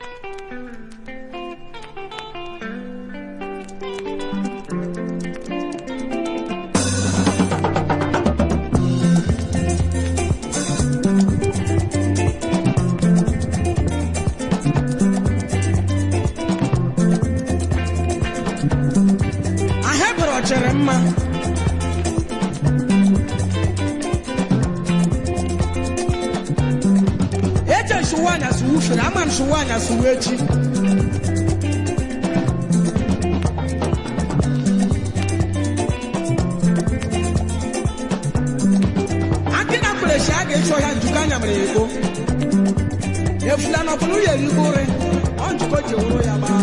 ahebụrụ chere mma eche nsụwa anyasị wufere ama nsụwa anyasị wee chi akị na mkperechi a ga-echi ọhịa njikọ anya mere ya ego efula na ọbụla ya erigbo ụrị ọ njikọ ji ewuru ya gbaa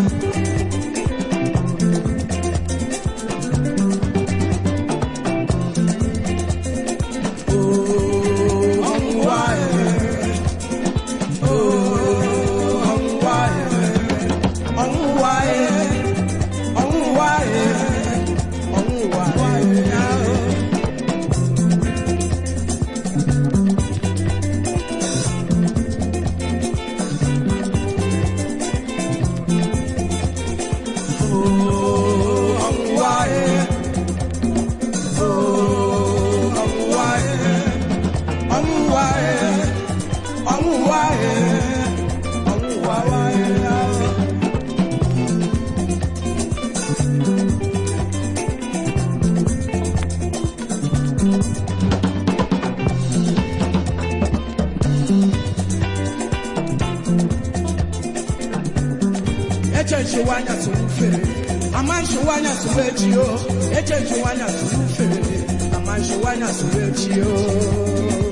eche nchewanya tụrụ ufere ama nchewanya tụrụ echi o eche nchewanya tụrụ ufere ama nchewanya tụrụ echi o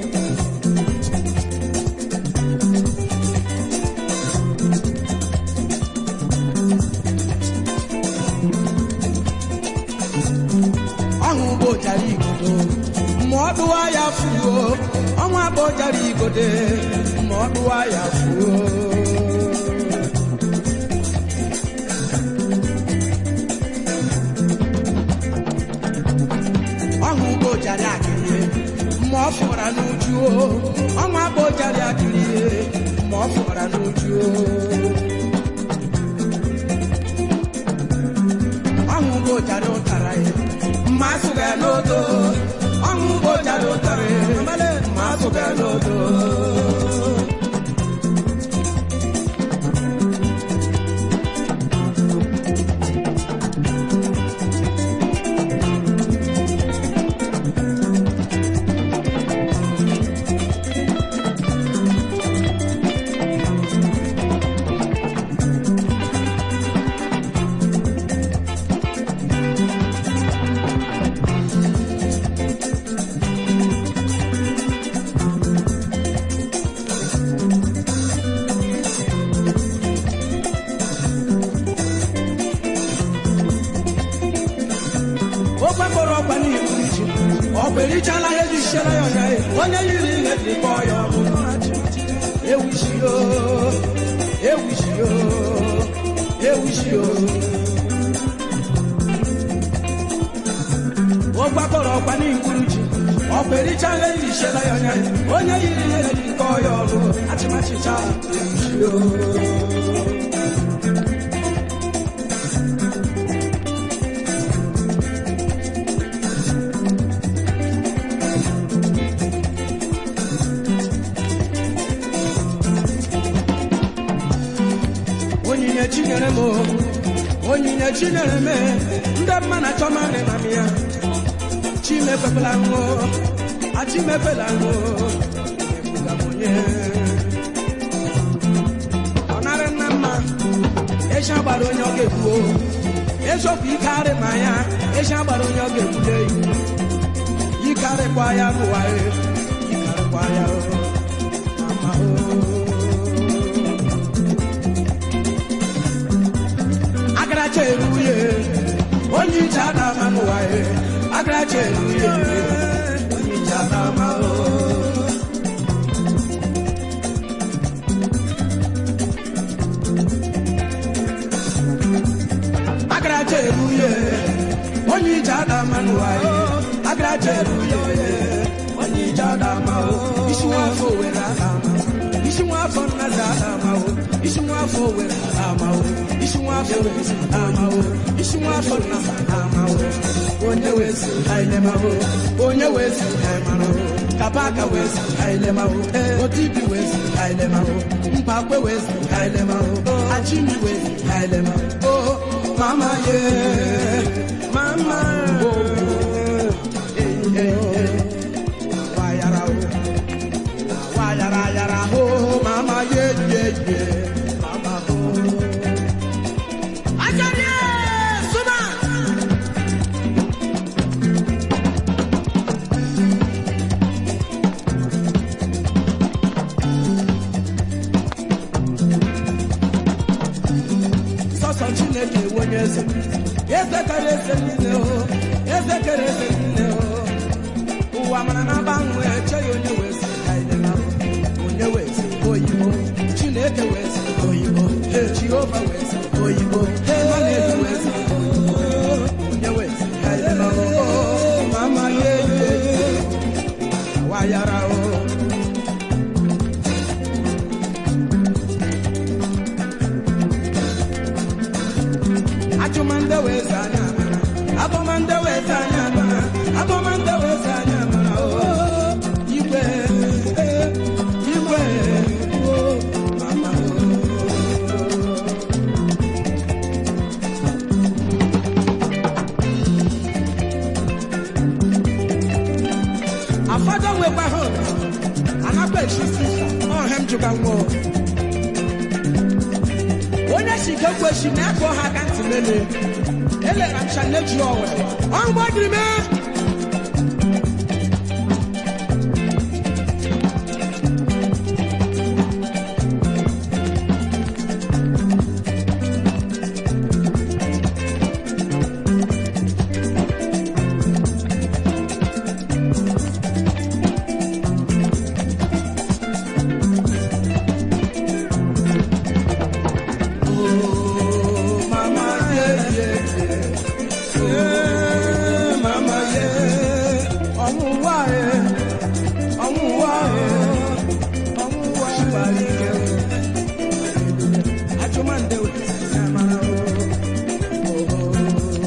ọhụ bụ jara igodo ma ọ dụwa ya fuo ọnwa bụ jara igode ma ọ dụwa ya fuo ọhụ ugbo jara akịrị ma ọ fọra n'uju o ọnwa bụ jara akịrị ma ọ fọra n'uju o ọhụ ugbo jara ụtara ya ma asụga n'odo ọhụ ugbo jara ụtara ya ma asụga n'odo ofe kpọrọ ọgba n'ihu iji ọ bụ erichala ihe ji siere ya ọnya ya onye yiri ihe ji kpọọ ya ọbụ ewuchio ewuchio ewuchio ụgba kpọrọ ọgba n'ihu iji ọ bụ erichala ihe ji siere ya ọnya ya onye yiri ihe ji kpọọ ya ọbụ achịmachicha ewuchio onyinye chinyere m o, onyinye chinyere m ndị mma na achọ marị na m ya chimefekwela ṅụ achimefela ṅụ ebuga m onye ọ narị nna mma echi agbara onye ọ ga-egbu o. eziokwu ike arị ma ya echi agbara onye ọ ga-egbule ike arịkwa ya n'ụwa e, ike arịkwa ya o. Mama o. agaracha eruye onye ije adama n'ụwa ye agaracha eruye onye ije adama o agaracha eruye onye ije adama n'ụwa ye agaracha eruye onye ije adama o isi nwafọ were adama isi nwafọ nnazi adama o isi nwa afọ were amawo isi nwa afọ were amawo isi nwa afọ na amawo onye wee si ailemawo onye wee si aimarawo kapaka wee si ailemawo otibi wee si ailemawo mpakwe wee si ailemawo achimi wee si ailemawo oh mama ye mama oh eh eh eh wayara o wayara yara oh mama ye ye ye mama oh ajani suma sọsọ chineke ewu onye eze eze kere eze niile o eze kere eze niile o ụwa mara na agbanwe echeghị onye wee sị ka anyị na onye wee sị oyibo chineke wee sị oyibo Ee, jehova wee sị oyibo mmanụ wee sị oyibo onye wee sị ka anyị na mama ye ye wayara o Achụmande wee zaa anya amara, abọmande wee zaa anya amara, abọmande wee zaa anya amara, oo, igwe, ee, igwe, oo, mama, oo. Afọdụ nwekwa ha ụlọ, anakwa echi sisa, ọha m jụga nwa o. onye si ka ekweshi na-akpọ ha aka ntị lele elera m shane ji ọwe ọgbọdiri me Oh, mama, yeah, yeah, yeah. Yeah, mama, yeah. Ọnwụnwa, yeah. Ọnwụnwa, yeah. Ọnwụnwa, ṣùgbọ́n ike. Ajụmande wee sị na mara o. Oh,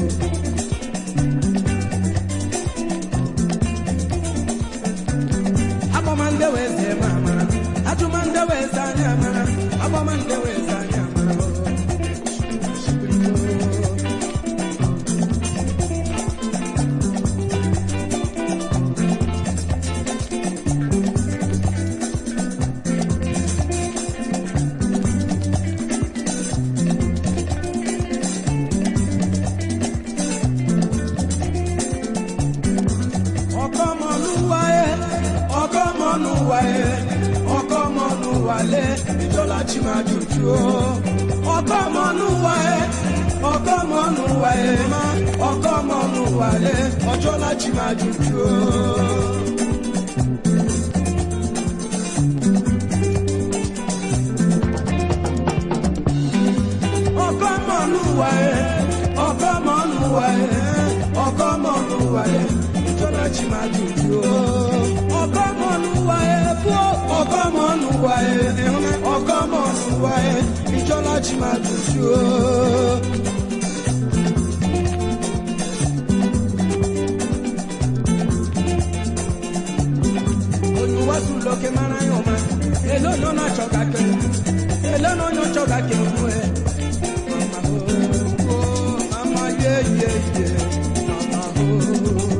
Abọmande wee sị ma mara. Ajụmande wee sị anya mara. Abọmande wee sị anya mara o. ọkọmọlúwàyé ọkọmọlúwàyé ọkọmọlúwàlé ìjọlá tí máa jòjú o ọkọmọlúwàyé ọkọmọlúwàyé ọkọmọlúwàlé ọjọlá tí máa jòjú o. ọkọmọlúwàyé ọkọmọlúwàyé ọkọmọlúwàyé ìjọba tí máa dùdú o. ọkọmọlúwàyé fún ọkọmọlúwàyé ọkọmọlúwàyé ìjọba tí máa dùdú o. olùwàsù lókè mara yàn má èló ló náà tsọ̀gà kẹ́ èló ló náà tsọ̀gà kẹ́ fún ẹ. Mama oh, oh, mama yeah yeah yeah, mama oh.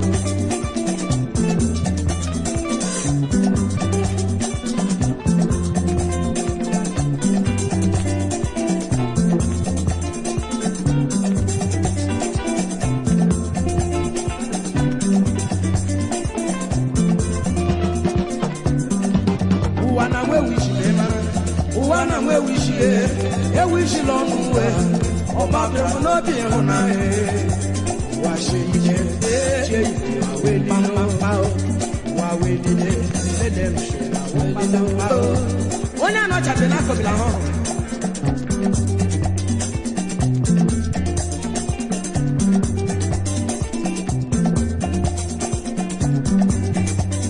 ụwa na nwa ewichi na ịmara ụwa na nwa ewichi e ewichila ọnụ uwe ọba bịara n'obi ịhụnanya ụwa sie ike chie ike ma wee lile ụwa wee lile lele m si na wee lile onye anọchabe n'akọbila ha ọhụrụ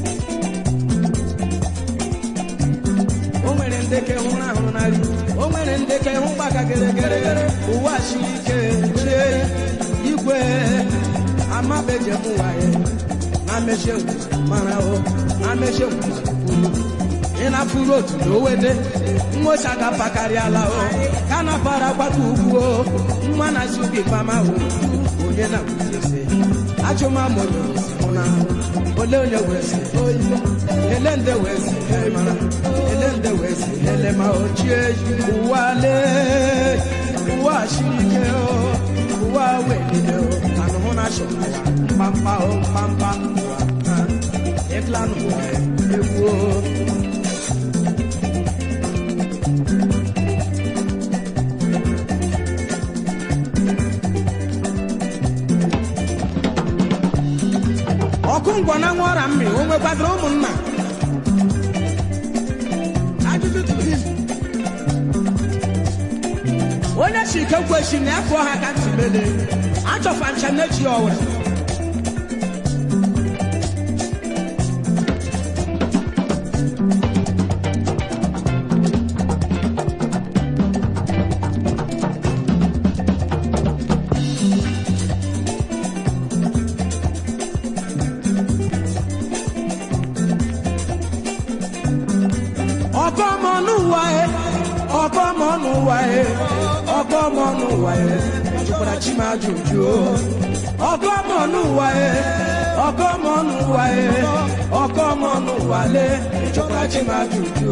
o nwere ndeke hụrụ ahụrụ n'ari o nwere ndeke hụ gbaka geregere ụwa siri ike chie igwe amabejem waye na mechie mara o na mechie kwuru ị na-afụrụ otu na owede nwocha gapakarịala o ka na para gbata ugwu o nwa na zubi mama o onye na ise ajụmamụnye mụna ole onye wezi oyi ele nde wezi mara ele nde wezi ele ma ochie ụwa lee ụwa siri ike o ụwa welile o anụhụ na shọ mkpamkpa o mkpamkpa ụwa ịklanụ egwu o ọkụ ngwọ na nwa ọra mmiri o nwekwaziri ụmụnna ajụjụ tụrụ izu onye si ike kwechi na afọ ha ka ntị mele achọfa ncha n'echi ọwụrụ ọkọmọnụwa e ọkọmọnụwa e ọkọmọnụwa e jụkwara chima ajụjụ ọkọmọnụwa e ọkọmọnụwa e ọkọmọnụwa le jụkwara chima ajụjụ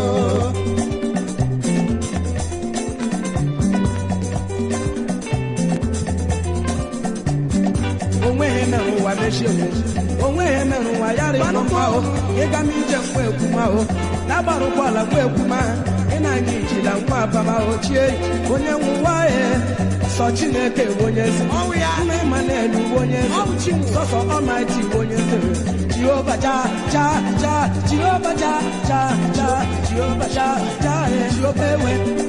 onweghị mere ụwa mechie onweghị mere ụwa ya rịọ mma o ịga m ije mkpa ekwuma o na-agbara ụgbọala mkpa ekwuma ị na-anya ijila nwa abama ochie onye nwụwa e sọ chineke bụ onye eze nna ịma na-elu bụ onye eze sọsọ ọmaiti bụ onye eze jehova ja ja ja jehova ja ja ja jehova ja ja jehova ewe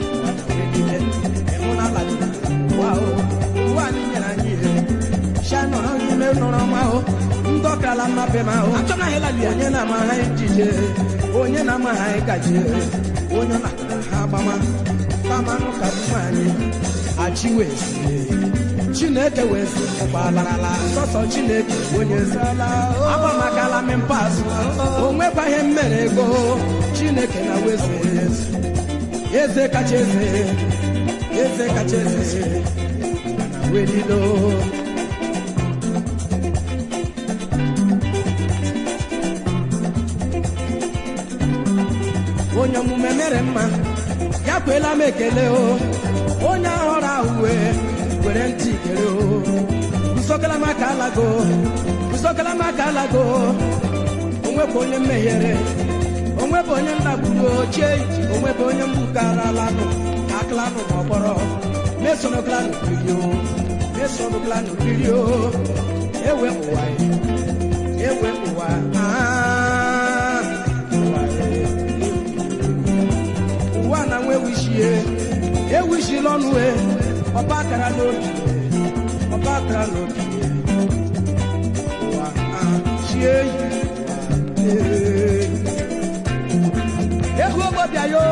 ịhụnala ụwa o ụwa anyị nyere anyị ihe shanọrọ n'ime nọrọ ma o ndọkala mmape ma o onye na-ama ha ejije onye na-ama ha ịgaji onye na ha gbama kamanụ ka mma anyị achiwezi chineke wezi ụgbọalarala sọsọ chineke onye zala agbamakala mempasụ onwekwaghị mmere ego chineke na wezi eze kacha eze eze kacha eze na welilo onye omume mere mma ya kwela m ekele o onye ọhụrụ ahụ wee were ntị kere o usokala m aka alago usokala m aka alago onwebụ onye mmeghere onwebụ onye ndagburu ochie onwebụ onye mgbukaralaanụ aklanụ ma ọkpọrọ mesonoklanụ birio mesonoklanụ birio ewe ụwa ewe ụwa ụwa na nwa ewishie ewishila ọnụ e ọba akara n'obi ọba akara n'obi ụwa chie egwu ogbobịa yo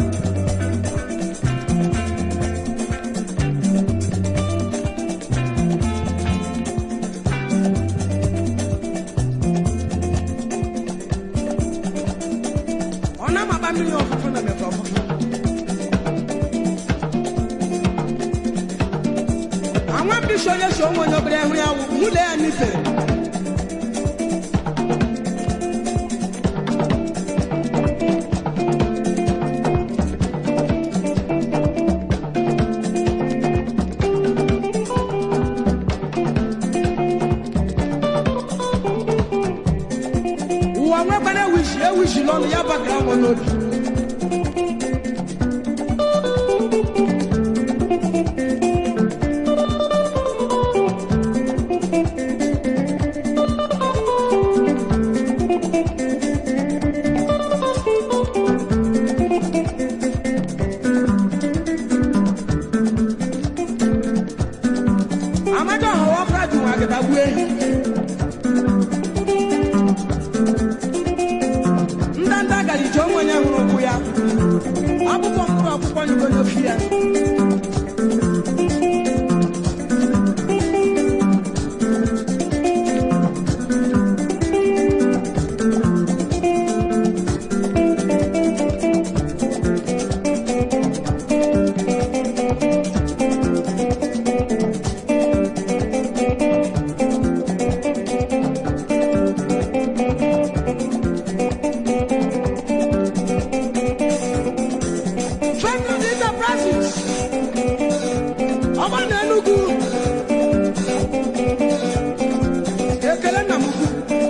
ọ na-amaba mmiri ọfụfụ na mekọ ọfụfụ àwọn bíṣọ yẹ sọ wọn ní ọbẹrẹ ẹhún yàwó múlẹ ẹ nífẹẹ. wọ́n wẹ́pẹ́ náà wíṣì ẹ wíṣì lọ́nu yá bàgà wọn lóbi. amadu ahụ wọ́n fẹ́ dùn àgàtà wú èyí. ndanda gàdí fie Friendly Enterprises ọma na Enugu ekele nna m ukwu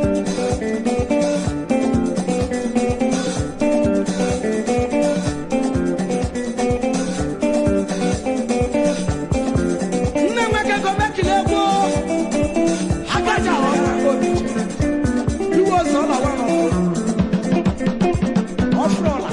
nne nweke gọbekile egwu agaja ọha obi iwe ozo ọla wa ọfụrụ ọla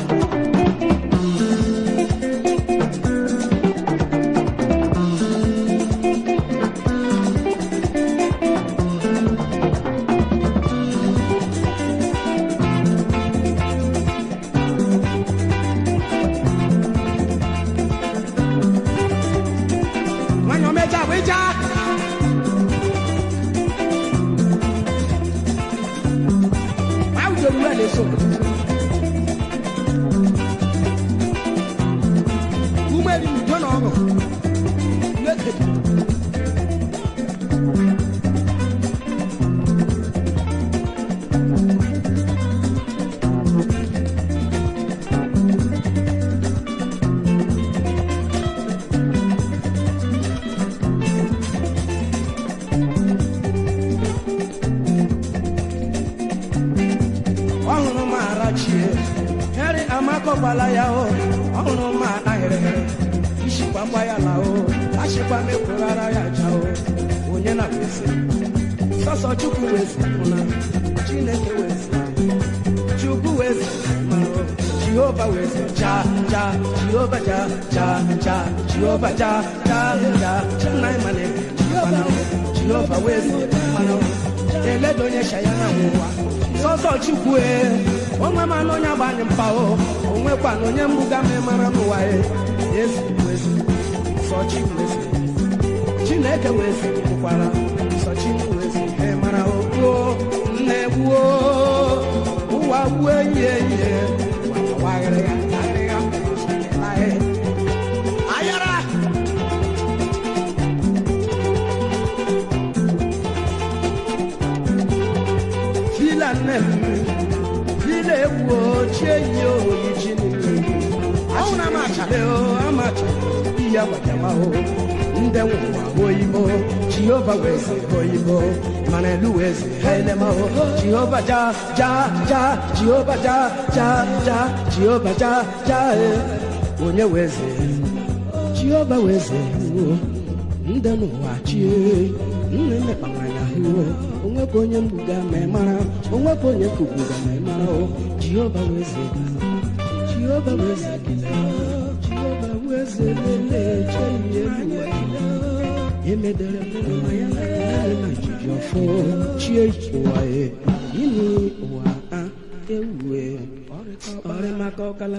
nwanyị omeja bụ ịja awụjọ ruo na-eso umeri udo na ọṅụ n'ekedi ọhụrụ m arachie heri amakọgbala ya o ọhụrụ m ahịrịhịrị ishikwakwa ya la o achịkwa m ekwughara ya ja o onye na kwesị sọsọ chukwu wezi na chineke wezi chukwu wezi mara o jehova wezi ja ja jehova ja ja ja jehova ja ja ja nna ịmana mana o jehova wezi mana o eledo onye shaya na nwụwa sọsọ chukwu e onwe mana onye agbanyị mpa o onwekwa na onye mbuga ma mara n'ụwa e ezi wezi sọ chukwu wezi chineke wezi kwukwara sọ chukwu wezi e mara okpuo nne gbuo ụwa gbuo enyi enyi waghịrị ya aghịrị ya laghị ayara fila nne m fila egwu ochie yi oyi chi niile ọnwụ na amachale o amacha ihe agbajama o ndị nwụwa oyibo jehova wezi oyibo mana elu wezi helema o jehova ja ja ja jehova ja ja ja jehova ja ja e onye wezi jehova wezi o ndị n'ụwa chie nne mmekpamanya hụ onwekwa onye mbuga ma ị mara onwekwa onye kugbuga ma ị mara o jehova weze jehova weze jehova weze lele cheihe ụwa emedere mma ya na na jiji ọfọ chie ụwa e ini ụwa a ewue ọrịmaka ọkala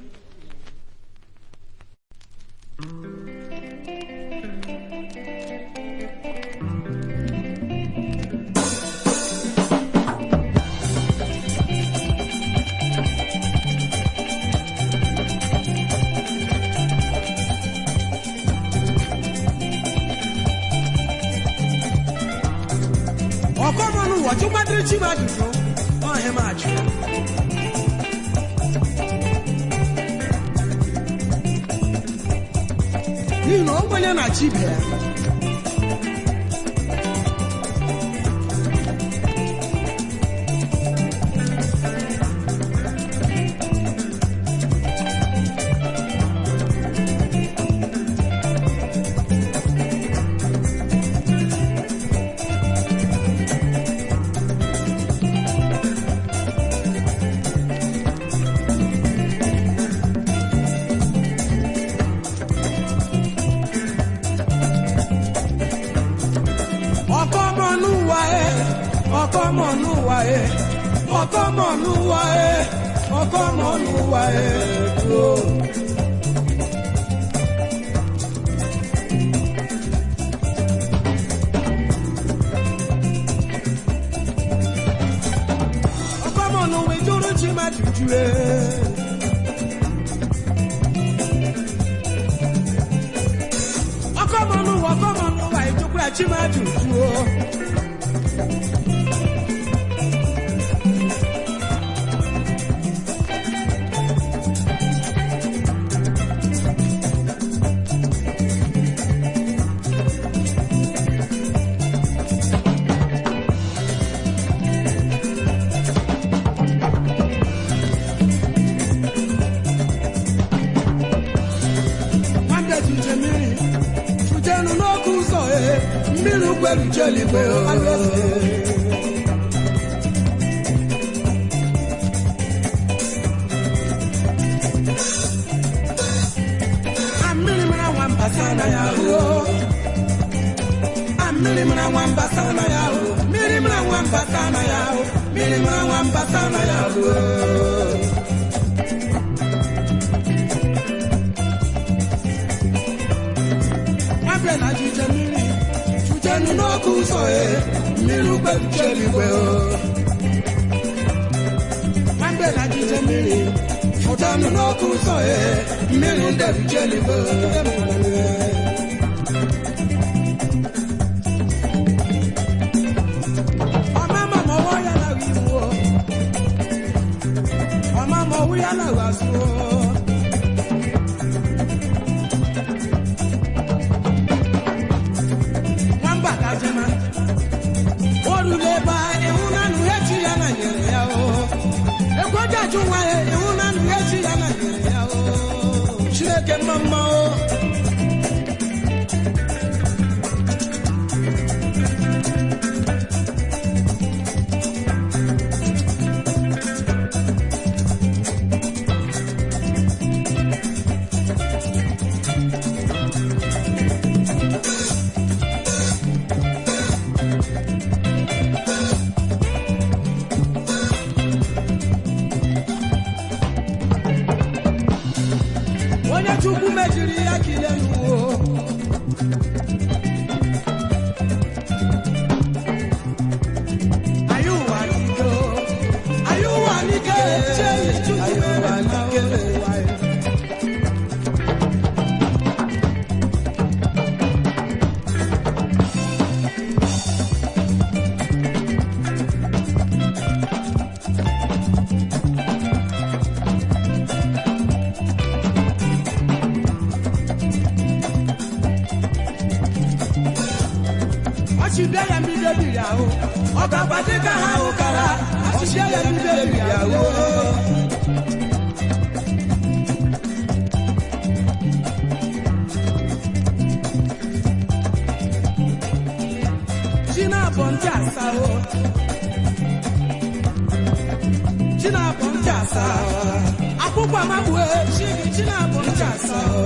ọkọmọnụ ụwọchị mmadụrụ chi m ajụjụ ọhịa m ajụ n'ihi na ogbenye na chi ibe ya ọkọmọnúwa ẹ ọkọmọnúwa ẹ ọkọmọnúwa ẹ ọkọmọnúwa ẹ o. jue ọkọmọnụ ụwa ọkọmọnụ ụwa ijukwu chimaju tuo nwambe tuje mmiri tujenu n'oke ụzọ e mmiri ukwelu cheligwe mmiri mara nwamba sana ya o mmiri mara nwamba sana ya o mmiri mara nwamba sana ya o mmiri mara nwamba sana ya o nwabịa na jije mmiri chujenu n'oke ụzọ e mmiri ugbelucheligwe o nwabịa na jije mmiri chujenu n'oke ụzọ e mmiri ndelucheligwe ọmama ma ọwọ ya na iwu o ọmama ọwụ ya na azụ o nwamba kajema oruleba ịhụnanụ echi ya na nyere ya o ekwejeju nwa ya ịhụnanụ echi ya na nyere ya o chineke mma mma o onye chukwu mejiri ya kile n'uwo anyị ụwa n'ike o. anyị ụwa n'ike chee chukwu mere na ụwa ya. ọchịbịa ya mbido biri ahụ ọ ga-agba dịka ha ụkara ọchịbịa ya mbido biri ahụ chi na-abọ ntị asa o chi na-abọ ntị asa akwụkwọ amagbue chi gị chi na-abọ ntị asa o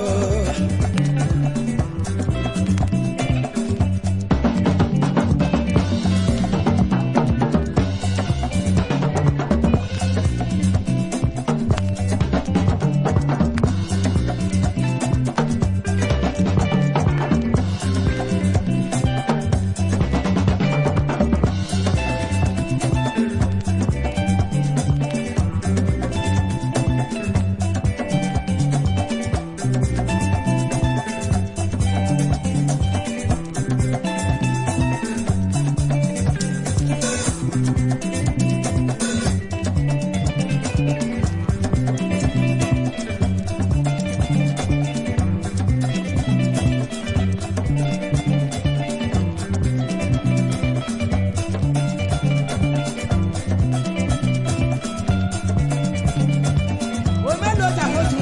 omelota otu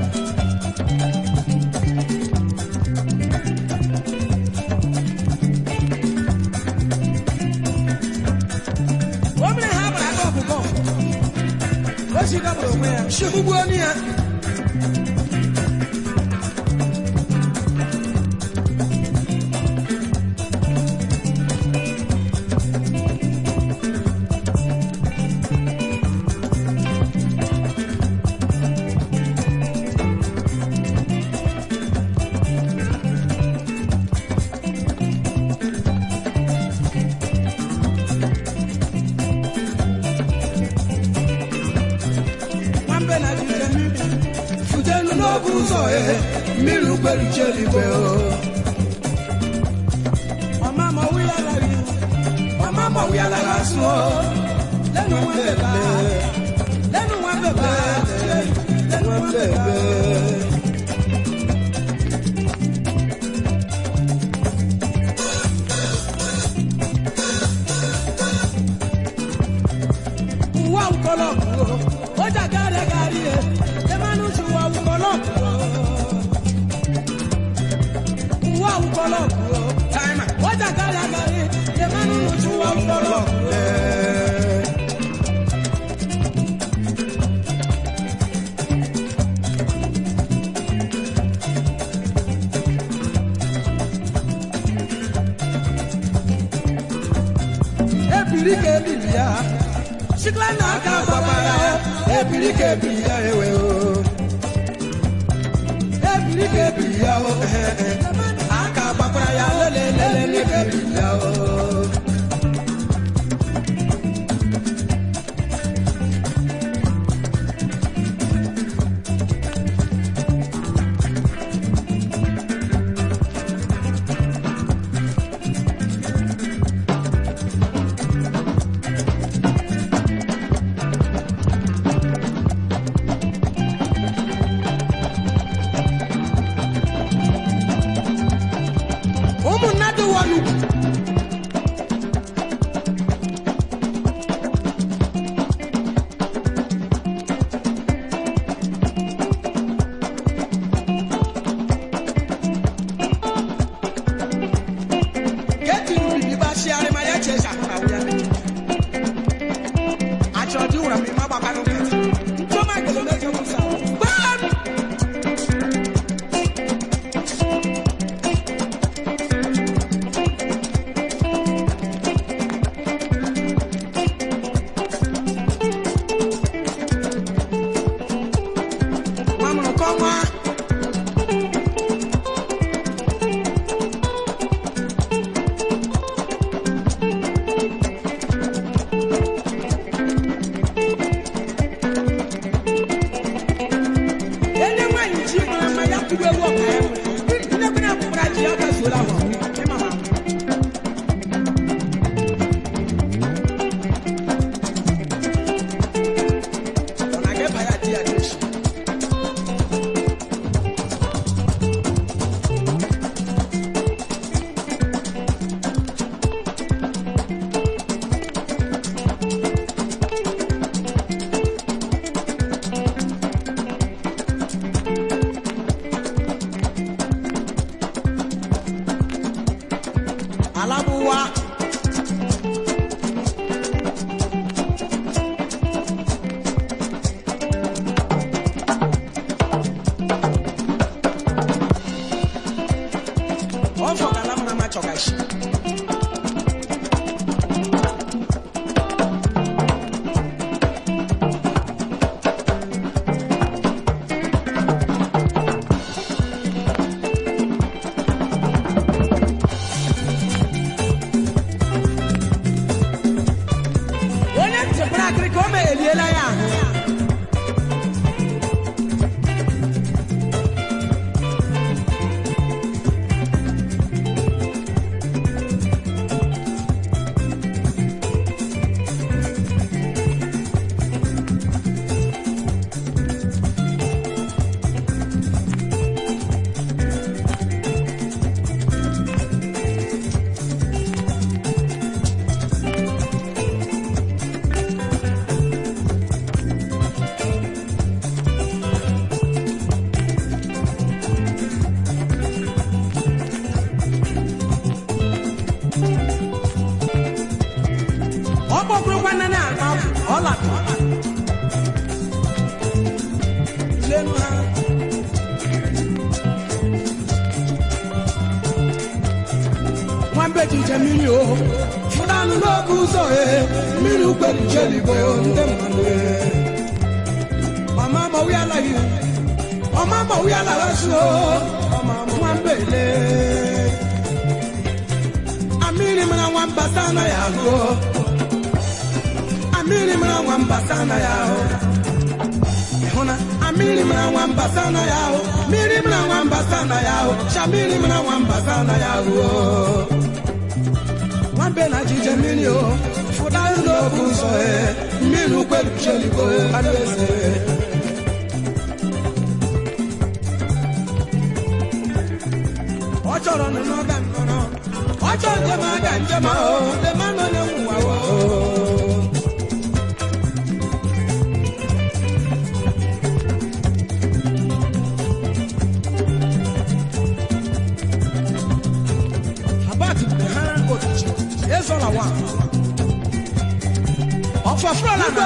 o mere ha gbara aka ọkụkọ o chigabụrụ onwe ya chigbugbuo onu ya mmiri ukperuchi eluigwe o ọma ma ọwụ ya lara ọma ma ọwụ ya lara asụ o lẹ́nu wọn bẹ̀bẹ̀ lẹ́nu wọn bẹ̀bẹ̀ lẹ́nu wọn bẹ̀bẹ̀. Uwa ukolo kuro, oja gare gari e, emanu ti uwa ukolo kuro. Uwa ukolo kuro, oja gare gari, emanu ti uwa ukolo kuro. ebiri ka ebiri ya sikla na aka gbaba ya ebiri ka ebiri ya ewe o ebiri ka ebiri ya o aka gbakwara ya lele lele n'ebiri ya o ụmụnna dị wọnụ keti bibi ba siare ma ya che sa na wuya me acho di wura mi ma ba ka no keti nto ma gele na je musa bam Mamunu kọ́má. Ele nwanyi ji mara ma ya tụrụ ewu ọka ya. Ndị bi na akwụkwara ji ya gazuola ahụ. Ịma ma. Ọ na-aga ebe ya di ya dị echi. alabuwa ọfọ kala mma ma chọgashi onye ntịpụrụ akịrị ka o ma eliela ya ahụ ọ kpọkwurukwa nne na akpa ọla lenu ha nwambe jije mmiri o fụdanụ n'oge ụzọ e mmiri ukperi jeligo ndị mmadụ e mama mọ̀wí aláyé ọmọ mọ̀wí aláwẹ̀sùn o ọmọ nwambe le amiri mara nwamba sana ya go amiri mara nwamba sana ya o ịhụna amiri mara nwamba sana ya o mmiri mara na ya ahụ shamiri mara nwamba sa na ya ahụ nwambe na jije mmiri o fụda n'obu ụzọ e mmiri ukwelucheligbo anụ eze ọ chọrọ nnụnụ ga nnụnụ ọ chọrọ njem aga njem ahụ dem anọ onye nwụwa o Abat ha otuchi ezola wa ọfọfọla na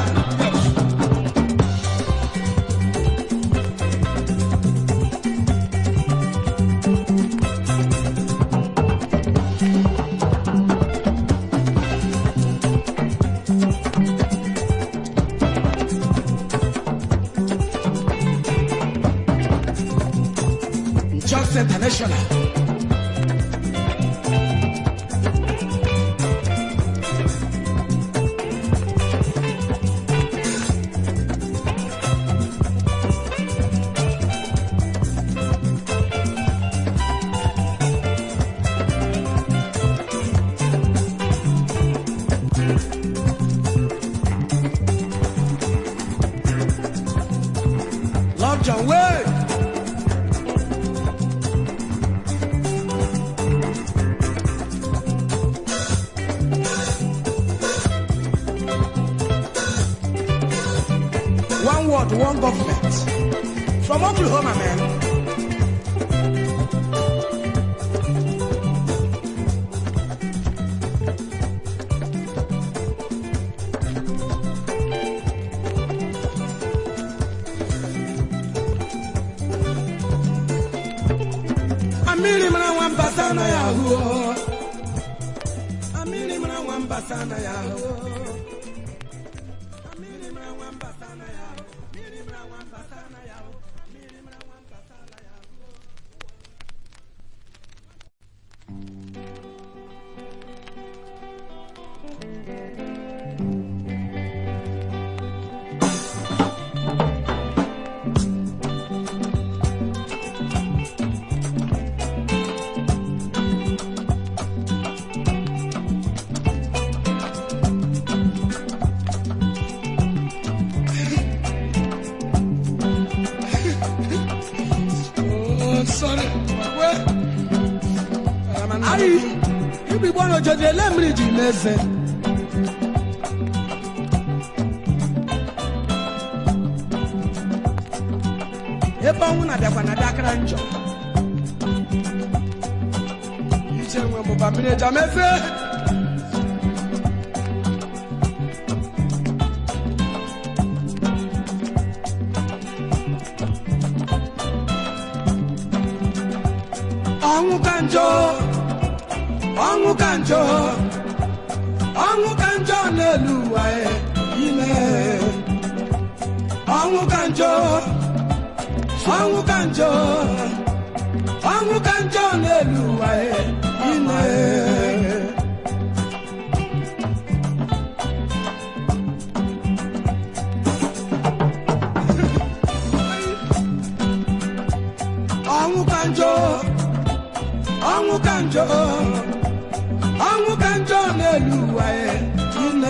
Just International. Love John Wade. One word, one government. From Oklahoma, man. Amiri mara nwamba sana ya huo. Amiri mara nwamba sana ya huo. Amiri mara nwamba sana ya huo. Amiri mara nwamba sana ya huo. Amiri mara nwamba sana ya huo. Oh, sorry. Well, Ayi, ibi gbọ́dọ̀ jọjọ ẹlẹ́mìrì jì lẹ́sẹ̀. Ebe ọnwụ na-abịakwa na dakara njọ. Iche nwe mụba mmiri eja mefe. ọnwụ ka njọ ọnwụ ka njọ ọnwụ ka njọ n'elu ụwa e, ime ọnwụ ka njọ ọnwụ ka njọ ọnwụ ka njọ n'elu ụwa e, ime ọnwụ ka njọ ọnwụ ka njọ ọnwụ ka njọ n'elu ụwa ya ine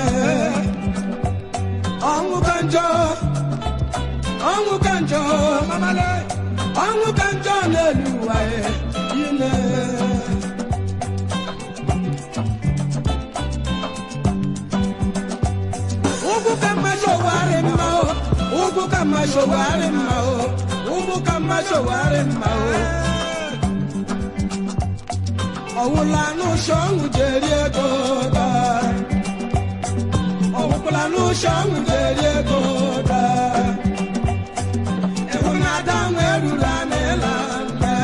ọnwụ ka njọ ọnwụ ka njọ mamale ọnwụ ka njọ n'elu ụwa ya ine ugwu ka mma showari mma o ugwu ka mma showari mma o ugwu ka mma showari mma o ọ̀wùlanú ṣọ́hún jèrè ego dá. ọ̀wùlanú ṣọ́hún jèrè ego dá. ịhụnadahụ erula n'ịla mbe.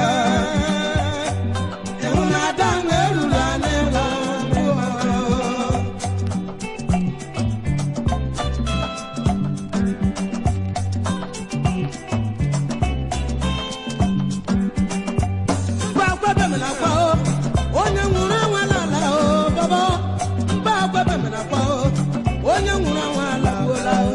ịhụnadahụ erula n'ịla mbe. mba akwebemela kwa o onye nwụrụ anwa n'ala o baba mba akwebemela kwa o onye nwụrụ anwa alagbuola o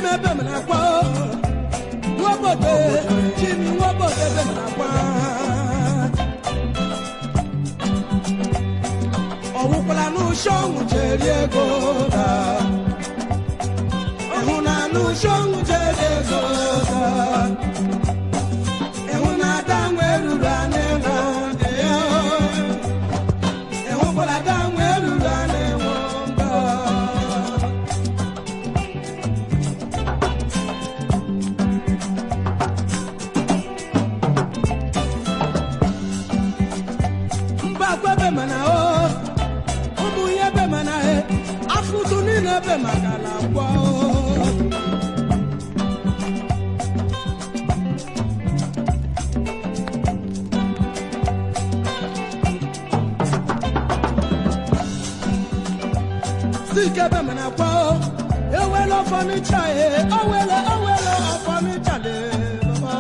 ebe m na-akwa nwobodo chimi nwobodo ebe m na-akwa ọwụkwala n'ụsọ ọnwụ jeri ego da ịhụ na n'ụsọ ọnwụ jeri ego da ịhụ na ada nwe ruru anị na ndị ya ịhụkwala ada nwe ruru anị nwụ mba mba kwebe mana o ụmụ ihe ebe mana e afụtụ niile ebe maka na agwọ sike ebe mana agwọ ewele ọfọnịcha e owele owele ọfọnịcha le baba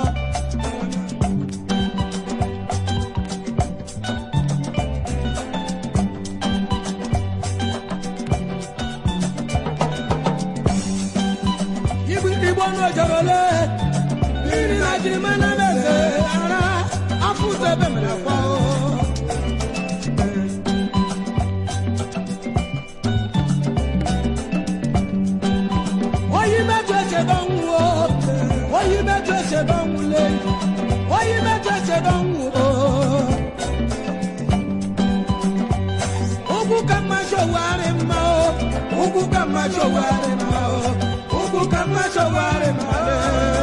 igbo igbo n'ojerole mmiri na jiri mana meze ara afụta ebe mere akwa oyi metụ echebe ọnwụ o oyi metụ echebe ọnwụ le oyi metụ echebe ọnwụ o ugwu ka mma chọwarị mma o ugwu ka mma chọwarị mma o ugwu ka mma chọwarị mma o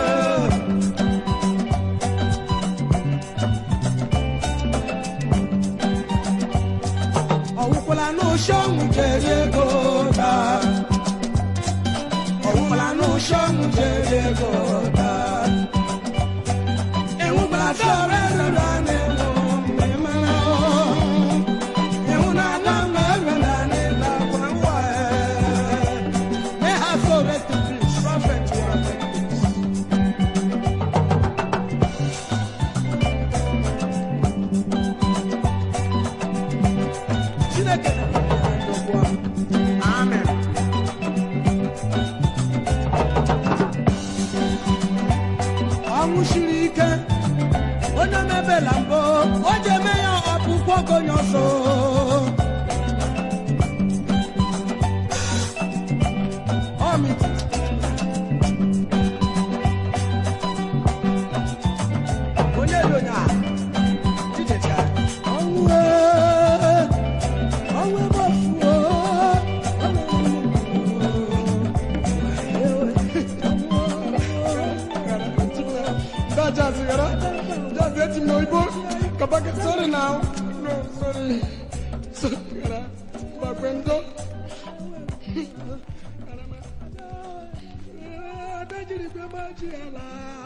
ọwụkwala n'ụsọ ọnwụ jeri ego daa ọwụkwala n'ụsọ ọnwụ jeri ego daa enwukwala dọrọ eruru a na-enwu mgbe mara o ịhụ na ada mgbe eruru a na-ele akwa ngwa may have so rest in peace prophet wa chineke amen ọnwụ siri ike onye mebela mbụ o ji eme ya ọpụpụ ogonye ọsọ ọmịtị onye dị onye a ijecha ọnwụ ee, ọnwụ ebe ofuo Just, just let him know. Ibo, come back. Sorry now. No, sorry. Sorry. Bakwendo. adajiri gbe gbaji ala